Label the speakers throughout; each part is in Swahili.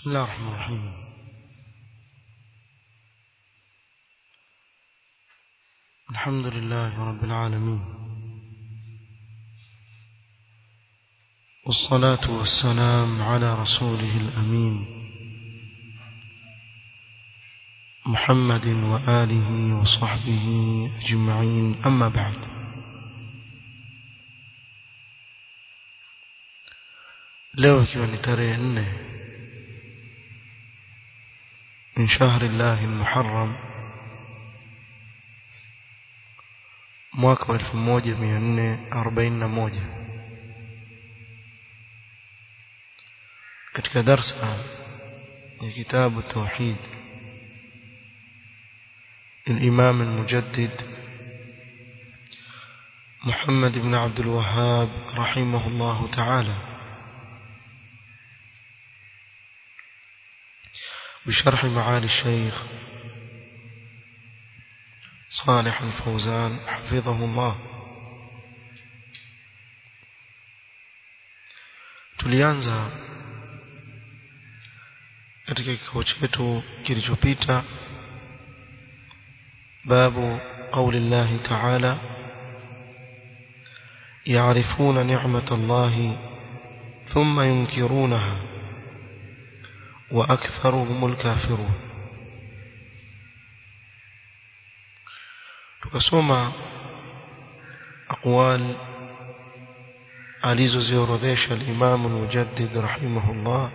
Speaker 1: بسم الله الرحمن الرحيم الحمد لله رب العالمين والصلاة والسلام على رسوله الأمين محمد وآله وصحبه أجمعين أما بعد leo ikiwa ni tarehe nne min shahri llahi lmuharram mwaka wa elfu moja mia nne arobaini na moja katika darsa ya kitabu tauhid الإمام المجدد محمد بن عبد الوهاب رحمه الله تعالى بشرح معالي الشيخ صالح الفوزان حفظه الله tulianza katika kikao chetu kilichopita babu qauli llahi taala يعرفون نعمة الله ثم ينكرونها وأكثرهم الكافرون tukasoma aqwal alizoziorodhesha al-Imam al-Mujaddid rahimahullah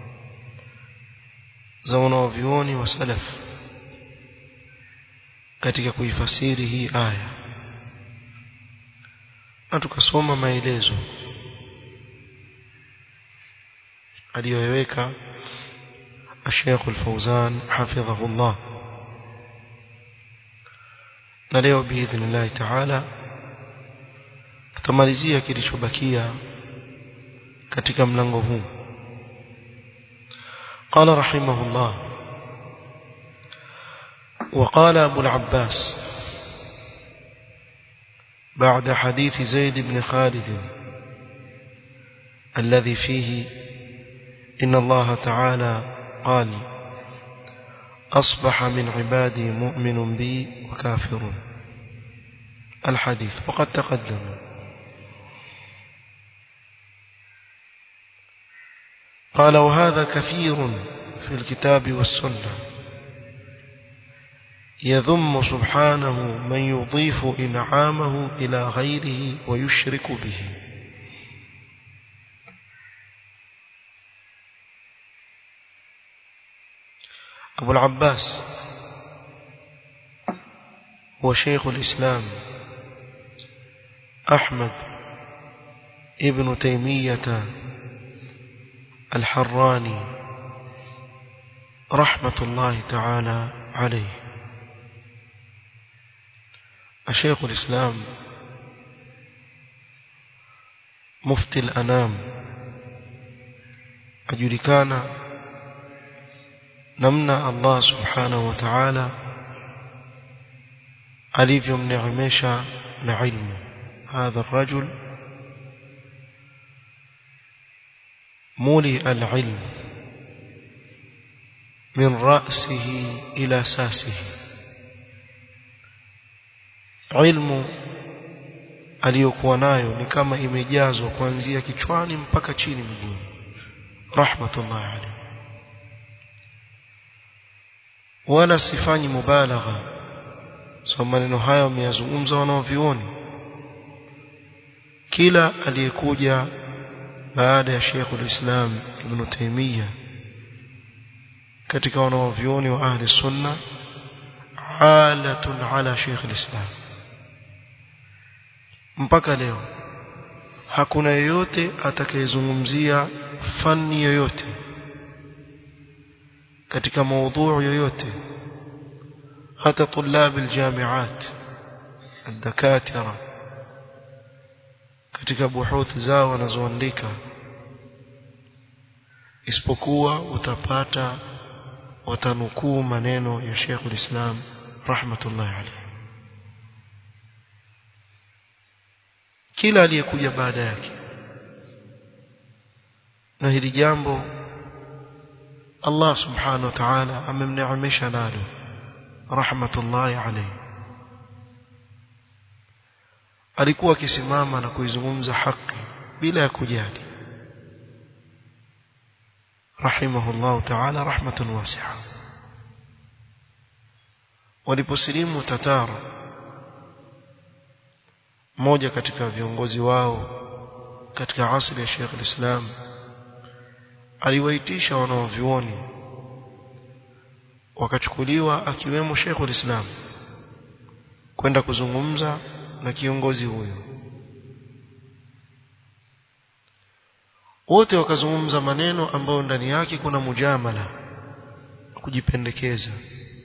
Speaker 1: za wanavyuoni wa salaf katika kuifasiri hii aya na tukasoma maelezo aliyoyaweka الشيخ الفوزان حفظه الله na leo biidhnillahi taala tutamalizia kilichobakia katika mlango huu قال رحمه الله وقال أبو العباس بعد حديث زيد بن خالد الذي فيه إن الله تعالى قال أصبح من عبادي مؤمن بي وكافر الحديث وقد تقدم قال وهذا كثير في الكتاب والسنة يذم سبحانه من يضيف إنعامه إلى غيره ويشرك به أبو العباس هو شيخ الإسلام أحمد ابن تيمية الحراني رحمة الله تعالى عليه الشيخ الإسلام مفتي الأنام أجلكان namna Allah subhanahu wa ta'ala alivyomneemesha na ilmu hadha الرجل مولي العلم من رأسه إلى ساسه علم aliyokuwa nayo ni kama imejazwa kuanzia kichwani mpaka chini mguuni rahmatullahi alayhi wala sifanyi mubalagha so maneno hayo wameyazungumza wanaovioni kila aliyekuja baada ya Sheikh ulislam Ibn Taymiyyah katika wanaovioni wa ahli sunna alatun ala Sheikh ulislam mpaka leo hakuna yeyote atakayezungumzia fani yoyote katika maudhui yoyote hata طلاب الجامعات الدكاتره katika buhuth zao wanazoandika isipokuwa utapata watanukuu maneno ya Sheikh ulislam rahmatullahi alayhi kila aliyekuja baada yake na hili jambo Allah subhanahu wa ta'ala amemneemesha nalo rahmatullahi alayhi alikuwa akisimama na kuizungumza haki bila ya kujali rahimahullah ta'ala rahmatan wasi'a waliposilimu tatara mmoja katika viongozi wao katika asili ya Sheikh al-Islam aliwaitisha wanaovioni wakachukuliwa akiwemo Sheikh al-Islam kwenda kuzungumza na kiongozi huyo wote wakazungumza maneno ambayo ndani yake kuna mujamala kujipendekeza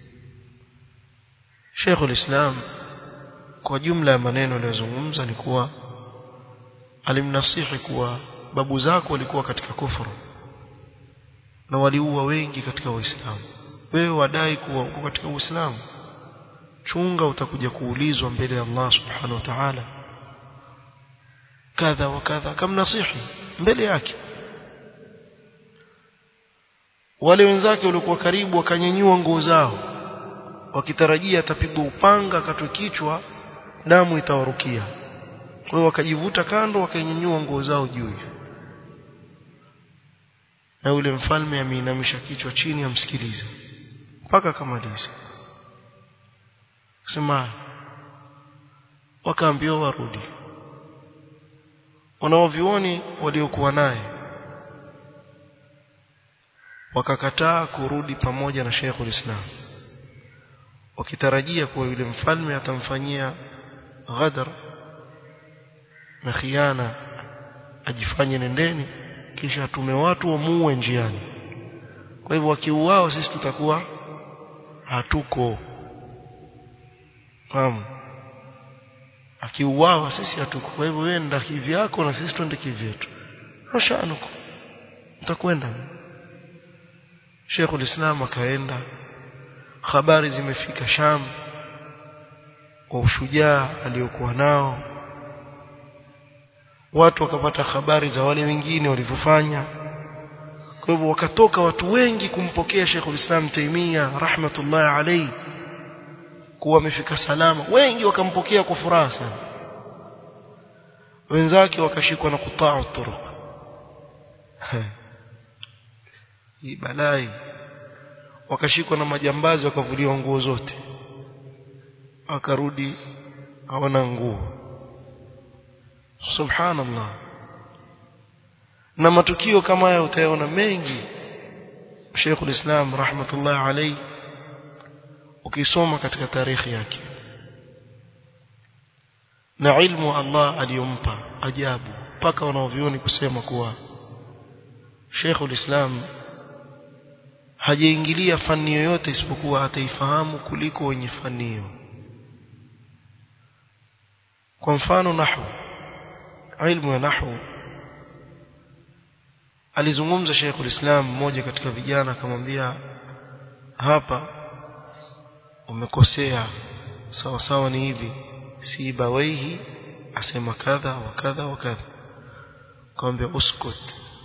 Speaker 1: Sheikh al-Islam kwa jumla ya maneno aliyozungumza ni kuwa alimnasihi kuwa babu zako walikuwa katika kufuru na waliua wengi katika Uislamu wewe wadai kuwa uko katika Uislamu chunga utakuja kuulizwa mbele ya Allah subhanahu wa ta'ala kadha wa kadha kamnasihi mbele yake wale wenzake waliokuwa karibu wakanyanyua nguo zao wakitarajia atapigwa upanga akatwe kichwa damu itawarukia kwa hiyo wakajivuta kando wakanyanyua nguo zao juu na yule mfalme ameinamisha kichwa chini amsikilize mpaka akamaliza sema wakaambiwa warudi wanaovioni waliokuwa naye wakakataa kurudi pamoja na Sheikh ulislam wakitarajia kuwa yule mfalme atamfanyia ghadar na khiana ajifanye nendeni kisha atume watu wamuue njiani kwa hivyo wakiuao sisi tutakuwa hatuko fahamu akiuawa sisi hatuko kwa hivyo wewe nenda kivyako na sisi twende kivyetu rashanuko utakwenda Sheikhul Islam akaenda habari zimefika Sham kwa ushujaa aliyokuwa nao watu wakapata habari za wale wengine walivyofanya kwa hivyo wakatoka watu wengi kumpokea Sheikhul Islam Taimia rahmatullahi alayhi kuwa amefika salama wengi wakampokea kwa furaha sana wenzake wakashikwa na kutaa turuq hii balai wakashikwa na majambazi wakavuliwa nguo zote akarudi hawana nguo subhanallah na matukio kama haya utayaona mengi Sheikhul Islam rahmatullahi alayhi ukisoma katika tarikhi yake na ilmu Allah aliyompa ajabu mpaka wanaovioni kusema kuwa Sheikhul Islam hajaingilia fani yoyote isipokuwa ataifahamu kuliko wenye fani hiyo kwa mfano nahwu ilmu ya nahwu alizungumza Sheikhul Islam mmoja katika vijana akamwambia hapa umekosea sawa sawa ni hivi si bawaihi asema kadha wa kadha wa kadha akamwambia uskut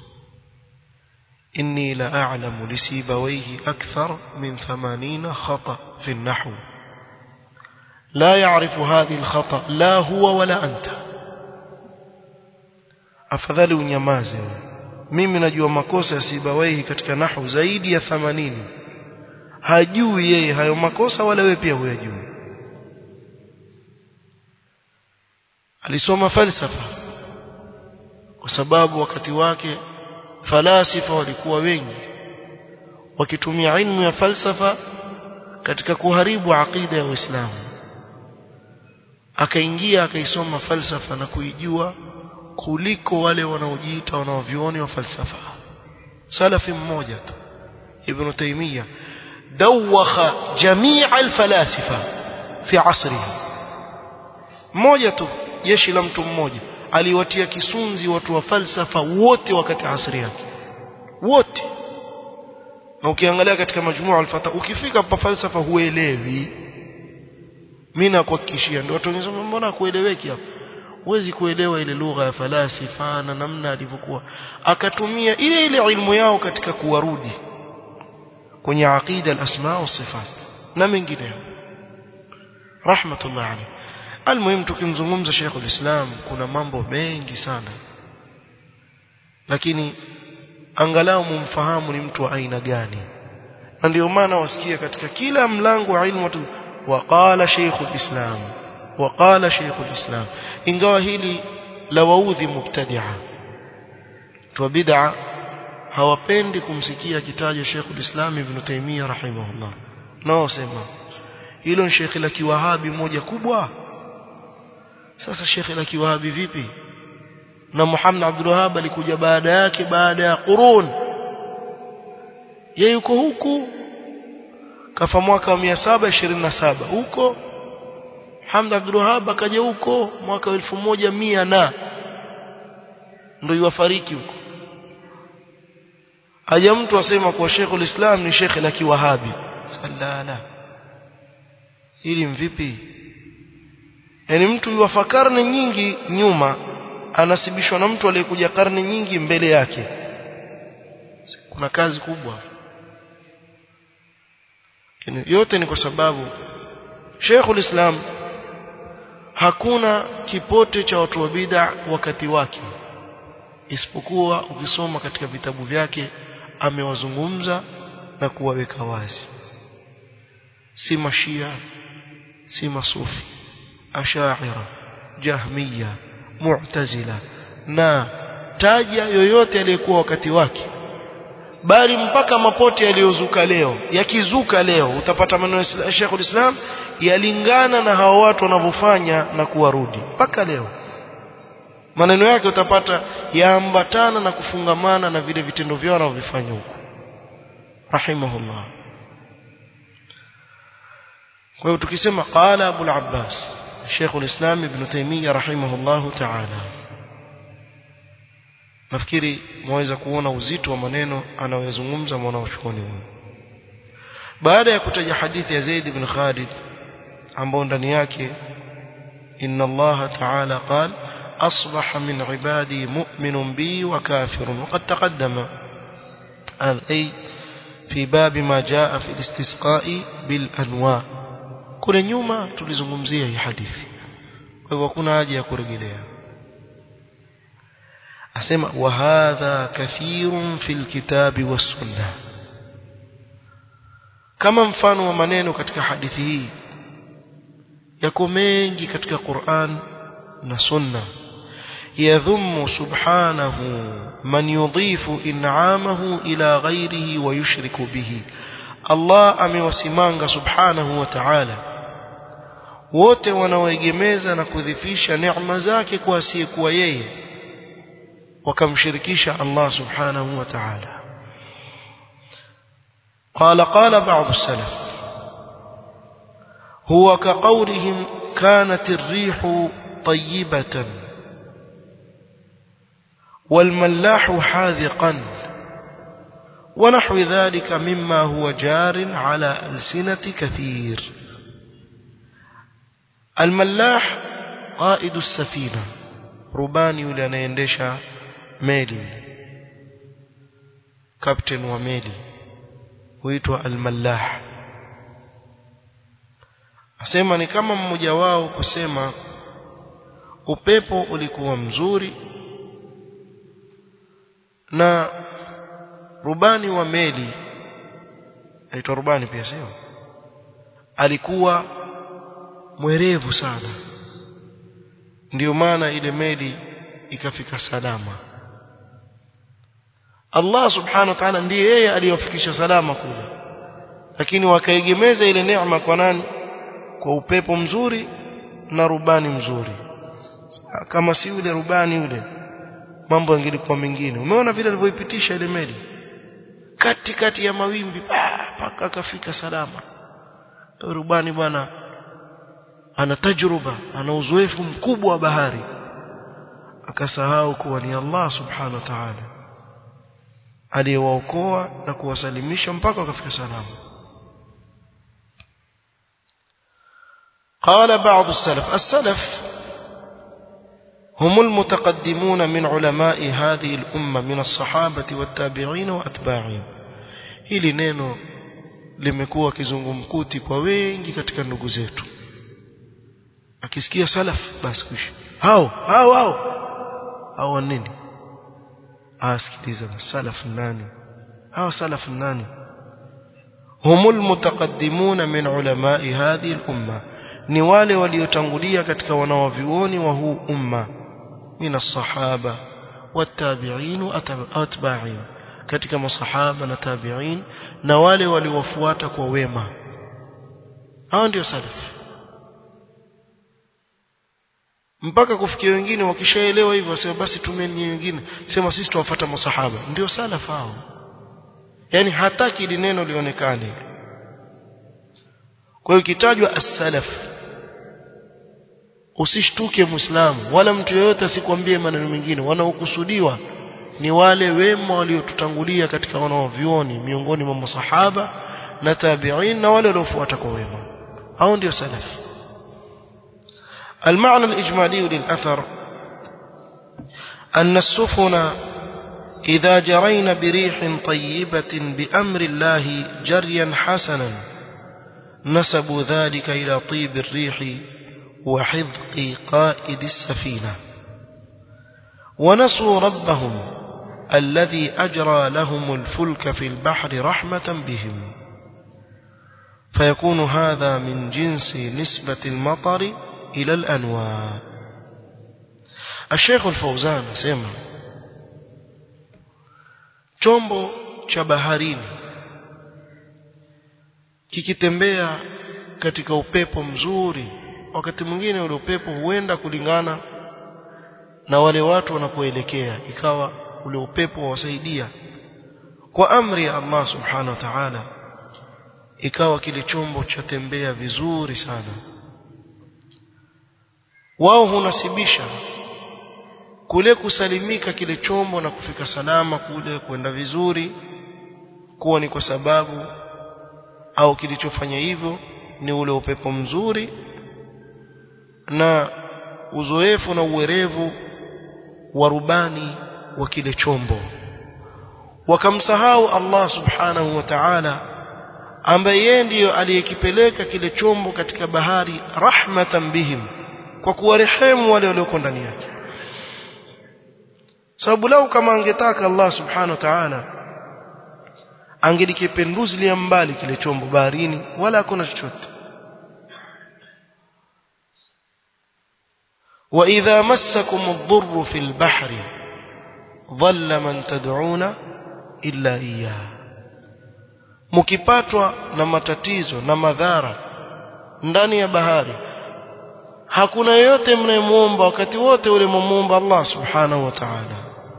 Speaker 1: inni la a'lamu li sibawaihi akthar min 80 khata fi an-nahw لا يعرف هذه الخطأ لا هو ولا أنت afadhali unyamaze mimi najua makosa ya Sibawaihi katika nahwu zaidi ya 80 hajui yeye hayo makosa wala wewe pia huyajui alisoma falsafa kwa sababu wakati wake falasifa walikuwa wengi wakitumia ilmu ya falsafa katika kuharibu aqida ya Uislamu akaingia akaisoma falsafa na kuijua kuliko wale wanaojiita wanaovioni wa falsafa salafi mmoja tu ibn taymiyyah dawakha jamia alfalasifa fi asrihi mmoja tu jeshi la mtu mmoja aliwatia kisunzi watu wa falsafa wote wakati asri yake wote na ukiangalia katika majmua al-fata ukifika pa falsafa huelewi mimi nakuhakikishia ndio watu wengine mbona kueleweki hapo huwezi kuelewa ile lugha ya falasifa na namna alivyokuwa akatumia ile ile ilmu yao katika kuwarudi kwenye aqida al-asma wa sifat na mengineyo rahmatullah alayhi almuhim tukimzungumza Sheikh ulislam kuna mambo mengi sana lakini angalau mumfahamu ni mtu wa aina gani na ndio maana wasikia katika kila mlango wa ilmu watu waqala Sheikh ulislam waqala Sheikh ulislam ingawa hili la waudhi mubtadi'a tu bid'a hawapendi kumsikia kitajwa Sheikh ulislam Ibn Taymiyyah rahimahullah nao sema hilo ni Sheikh la kiwahabi moja kubwa sasa Sheikh la kiwahabi vipi na Muhammad Abdul Wahhab alikuja baada yake baada ya qurun yeye yuko huku kafa mwaka wa 727 huko Hamd Abdul Wahhab akaja huko mwaka wa 1100 na ndio yufariki huko haja mtu asema kuwa Sheikhul Islam ni Sheikh la kiwahabi sallala hili mvipi yani mtu yuwafa karne nyingi nyuma anasibishwa na mtu aliyekuja karne nyingi mbele yake kuna kazi kubwa yote ni kwa sababu Sheikhul Islam hakuna kipote cha watu wa bid'a wakati wake isipokuwa ukisoma katika vitabu vyake amewazungumza na kuwaweka wazi si mashia si masufi ashaira jahmiya mu'tazila na taja yoyote aliyekuwa wakati wake bali mpaka mapote yaliyozuka leo yakizuka leo utapata maneno ya Sheikh ulislam yalingana na hao watu wanavyofanya na kuwarudi mpaka leo maneno yake utapata yaambatana na kufungamana na vile vitendo vyao wanavyofanya huko rahimahullah kwa hiyo tukisema qala Abu al-Abbas Sheikh al-Islam Ibn Taymiyyah rahimahullah ta'ala nafikiri mwaweza kuona uzito wa maneno anayozungumza mwanachuoni huyu baada ya kutaja hadithi ya Zaid ibn Khalid ambao ndani yake inna Allah ta'ala qala أصبح من عبادي مؤمن بي وكافر وقد تقدم هذا أي في باب ما جاء في الاستسقاء بالأنواع كل نيوما تلزممزيه hii hadithi kwa hivyo kuna haja ya kurejelea asema wa hadha kathirun fil kitabi was sunnah kama mfano wa maneno katika hadithi hii yako mengi katika Qur'an na sunna يذم سبحانه من يضيف إنعامه إلى غيره ويشرك به الله amewasimanga subhanahu wa ta'ala wote wanaoegemeza na kudhifisha neema zake kwa asiyekuwa yeye wakamshirikisha Allah subhanahu wa ta'ala قال قال بعض السلف هو كقولهم كانت الريح طيبة والملاح حاذقا ونحو ذلك مما هو جار على ألسنة كثير الملاح قائد السفينة رباني لنيندش ميلي كابتن وميلي huitwa almallah asema ni kama mmoja wao kusema upepo ulikuwa mzuri na rubani wa meli aitwa rubani pia sio alikuwa mwerevu sana ndiyo maana ile meli ikafika salama Allah subhanahu wa ta'ala ndiye yeye aliyofikisha salama kule lakini wakaegemeza ile neema kwa nani kwa upepo mzuri na rubani mzuri kama si yule rubani yule mambo yangelikuwa mengine umeona vile alivyoipitisha ile meli kati kati ya mawimbi mpaka akafika salama rubani bwana ana tajruba ana uzoefu mkubwa wa bahari akasahau kuwa ni Allah subhanahu wa ta'ala aliyewaokoa na kuwasalimisha mpaka wakafika salama قال بعض السلف السلف هم المتقدمون من علماء هذه الأمة من الصحابة والتابعين وأتباعهم hili neno limekuwa kizungumkuti kwa wengi katika ndugu zetu akisikia salaf basi kuishi hao hao hao hao nini asikiliza salaf nani hao salaf nani هم المتقدمون من علماء هذه الأمة ni wale waliotangulia katika wanawavyuoni wa huu umma min as-sahaba wat-tabi'in wa atba'in katika masahaba na tabi'in na wale waliofuata kwa wema hao ndio salaf mpaka kufikia wengine wakishaelewa hivyo wasema basi tumeni wengine sema sisi tuwafuata masahaba ndio salaf hao yani hataki ili neno lionekane kwa hiyo kitajwa as-salaf usishtuke muislamu wala mtu yeyote asikwambie maneno mengine wanaokusudiwa ni wale wema waliotutangulia katika wanaovioni miongoni mwa masahaba na tabi'in na wale waliofuata kwa wema hao ndio salaf المعنى الإجمالي للأثر أن السفن إذا جرين بريح طيبة بأمر الله جريا حسنا نسبوا ذلك إلى طيب الريح وحذق قائد السفينة ونسوا ربهم الذي أجرى لهم الفلك في البحر رحمة بهم فيكون هذا من جنس نسبة المطر إلى الأنواع الشيخ الفوزان سيما chombo cha baharini kikitembea katika upepo mzuri wakati mwingine ule upepo huenda kulingana na wale watu wanapoelekea ikawa ule upepo wasaidia kwa amri ya Allah subhanahu wa ta'ala ikawa kile chombo chatembea vizuri sana wao hunasibisha kule kusalimika kile chombo na kufika salama kule kwenda vizuri kuwa ni kwa sababu au kilichofanya hivyo ni ule upepo mzuri na uzoefu na uwerevu wa rubani wa kile chombo wakamsahau Allah subhanahu wa ta'ala ambaye yeye ndiyo aliyekipeleka kile chombo katika bahari rahmatan bihim kwa kuwarehemu wale walioko ndani yake sababu lau kama angetaka Allah subhanahu wa ta'ala angelikipenduzilia mbali kile chombo baharini wala hakuna chochote وإذا مسكم الضر في البحر ظل من تدعون إلا إياه mkipatwa na matatizo na madhara ndani ya bahari hakuna yeyote mnayemuomba wakati wote ule mumuomba Allah subhanahu wa ta'ala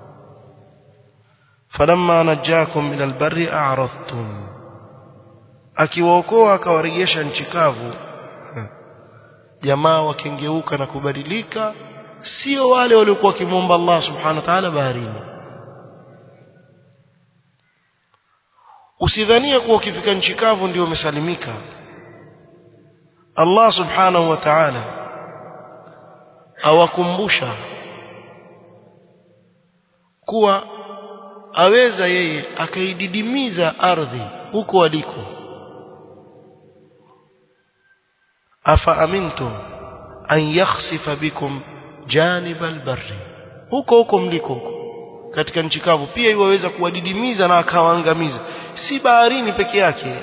Speaker 1: falamma najakum ila albarri a'radtum akiwaokoa akawarejesha nchi kavu jamaa wakengeuka na kubadilika sio wale waliokuwa wakimwomba Allah subhanahu wa ta'ala baharini usidhania kuwa ukifika nchi kavu ndio umesalimika Allah subhanahu wa ta'ala awakumbusha kuwa aweza yeye akaididimiza ardhi huko waliko afa amintum an yakhsifa bikum janib albarri huko huko mliko huko katika nchi kavu pia iwaweza kuwadidimiza na akawaangamiza si baharini peke yake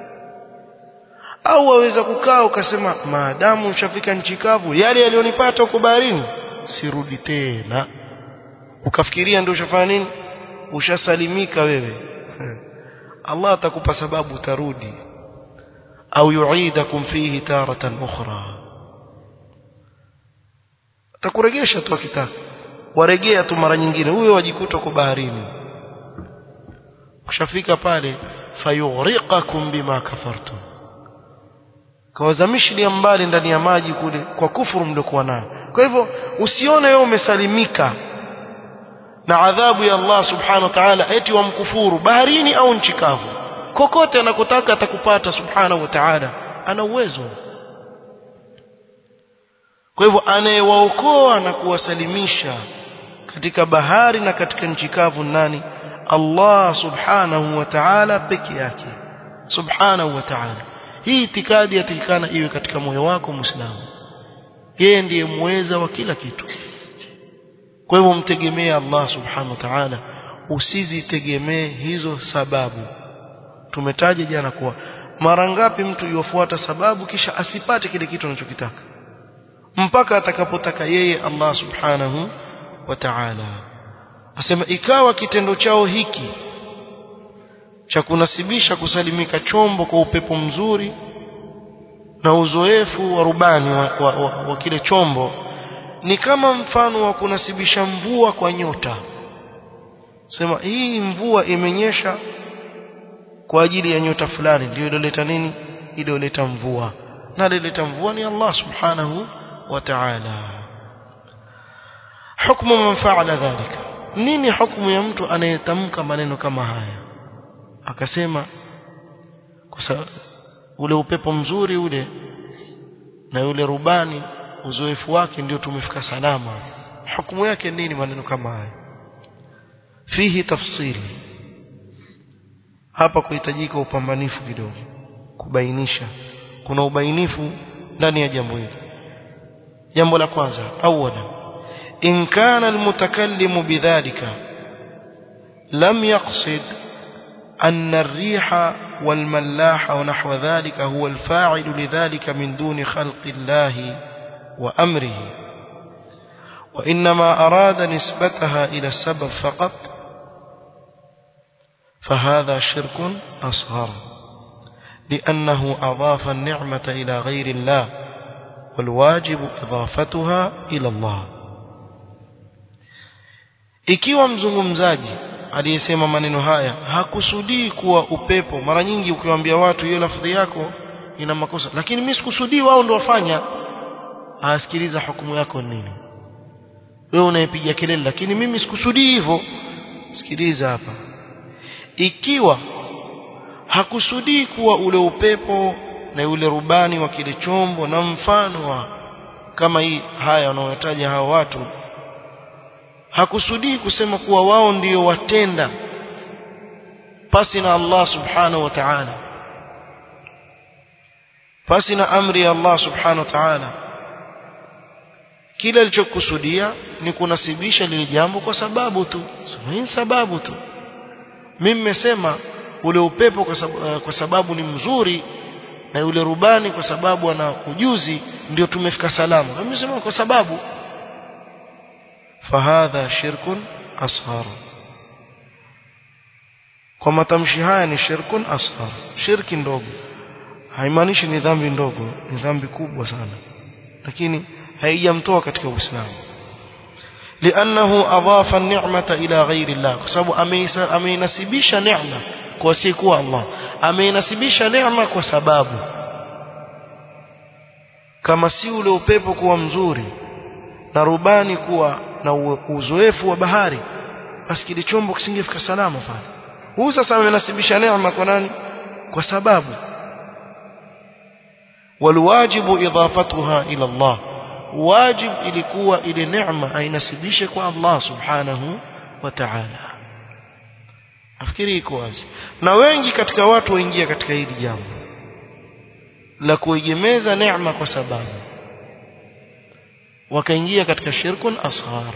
Speaker 1: au waweza kukaa ukasema maadamu ushafika nchi kavu yale yalionipata huko baharini sirudi tena ukafikiria ndio ushafanya nini ushasalimika wewe Allah atakupa sababu utarudi au yuidakum fihi taratan ukhra atakuregesha tu akitaka waregea tu mara nyingine huyo wajikuta kwa baharini ukishafika pale fayughriqakum bima kafartum kawazamishilia mbali ndani ya maji kule kwa kufuru mliokuwa nayo kwa hivyo usione wewe umsalimika na adhabu ya Allah subhanahu wa ta'ala eti wamkufuru baharini au nchi kavu kokote anakotaka atakupata subhanahu wa ta'ala ana uwezo kwa hivyo anayewaokoa na kuwasalimisha katika bahari na katika nchi kavu nani Allah subhanahu wa ta'ala peke yake subhanahu wa ta'ala hii itikadi yatakikana iwe katika moyo wako muislamu yeye ndiye muweza wa kila kitu kwa hivyo mtegemee Allah subhanahu wa ta'ala usizitegemee hizo sababu tumetaja jana kuwa mara ngapi mtu yufuata sababu kisha asipate kile kitu anachokitaka mpaka atakapotaka yeye Allah subhanahu wa ta'ala asema ikawa kitendo chao hiki cha kunasibisha kusalimika chombo kwa upepo mzuri na uzoefu wa rubani wa, wa, wa, wa kile chombo ni kama mfano wa kunasibisha mvua kwa nyota sema hii mvua imenyesha kwa ajili ya nyota fulani ndio iloleta nini iloleta mvua na alileta mvua ni Allah subhanahu wa ta'ala hukumu man fa'ala dhalika nini hukumu ya mtu anayetamka maneno kama haya akasema kwa sababu ule upepo mzuri ule na yule rubani uzoefu wake ndio tumefika salama hukumu yake nini maneno kama haya fihi tafsiri hapa kuhitajika upambanifu kidogo kubainisha kuna ubainifu ndani ya jambo hili jambo la kwanza awala in kana almutakallimu bidhalika lam yaqsid أن الريح والملاح ونحو ذلك هو الفاعل لذلك من دون خلق الله وأمره وإنما أراد نسبتها إلى السبب فقط فهذا شرك أصغر لأنه أضاف النعمة إلى غير الله والواجب إضافتها إلى الله ikiwa mzungumzaji aliyesema maneno haya hakusudii kuwa upepo mara nyingi ukiwaambia watu hiyo lafdhi yako ina makosa lakini mimi sikusudii wao ndio wafanya asikiliza hukumu yako nini wewe unayepiga kelele lakini mimi sikusudii hivyo sikiliza hapa ikiwa hakusudii kuwa ule upepo na yule rubani wa kile chombo na mfano wa kama hii haya wanaotaja hao watu hakusudii kusema kuwa wao ndio watenda pasi na Allah subhanahu wa ta'ala pasi na amri ya Allah subhanahu wa ta'ala kile alichokusudia ni kunasibisha lile jambo kwa sababu tu hii sababu tu mimi nimesema ule upepo kwa sababu, kwa sababu ni mzuri na yule rubani kwa sababu ana ujuzi ndio tumefika salama mimi nimesema kwa sababu fahadha shirkun asghar kwa matamshi haya ni shirkun asghar shirki ndogo haimaanishi ni dhambi ndogo ni dhambi kubwa sana lakini haijamtoa katika uislamu لانه اضاف النعمه الى غير الله kwa sababu ameinasibisha neema kwa sikuwa Allah ameinasibisha neema kwa sababu kama si ule upepo kuwa mzuri na rubani kuwa na uzoefu wa bahari basi kile chombo kisingefika salama pale huu sasa amenasibisha neema kwa nani kwa sababu walwajibu idafatuha ila Allah wajib ilikuwa ile neema ainasibishe kwa Allah subhanahu wa ta'ala nafikiri iko wazi na wengi katika watu waingia katika hili jambo la kuegemeza neema kwa sababu wakaingia katika shirkun asghar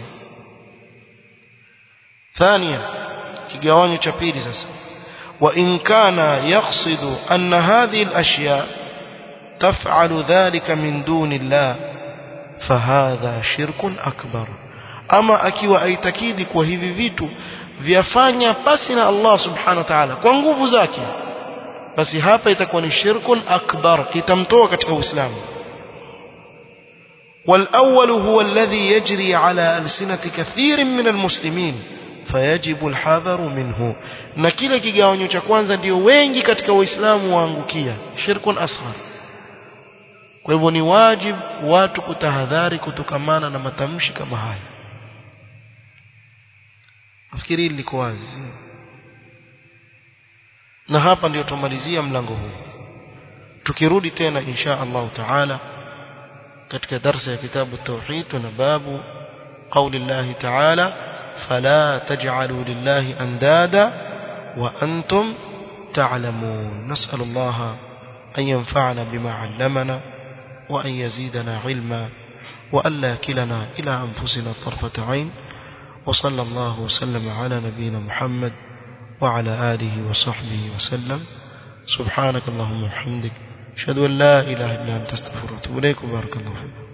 Speaker 1: ثانيا kigawanyo cha pili sasa wa in kana yaqsidu anna hadhihi al-ashya taf'alu dhalika min duni Allah fahadha shirkun akbar ama akiwa aitakidi kwa hivi vitu vyafanya pasi na Allah subhanahu wa ta'ala kwa nguvu zake basi hapa itakuwa ni shirkun akbar itamtoa katika uislamu والأول هو الذي يجري على ألسنة كثير من المسلمين فيجب الحذر منه na kile kigawanyo cha kwanza ndio wengi katika waislamu waangukia shirkun asghar kwa hivyo ni wajib watu kutahadhari kutokamana na matamshi kama haya nafikiri liko wazi na hapa ndio tumalizia mlango huu tukirudi tena insha Allah taala katika darasa ya kitabu tauhid tuna babu قول الله تعالى فلا تجعلوا لله اندادا وانتم تعلمون نسأل الله أن ينفعنا بما علمنا وأن يزيدنا علما وأن لا يكلنا إلى أنفسنا طرفة عين وصلى الله وسلم على نبينا محمد وعلى آله وصحبه وسلم سبحانك اللهم وبحمدك أشهد أن لا إله إلا أنت استغفرك وأتوب إليك وبارك الله فيك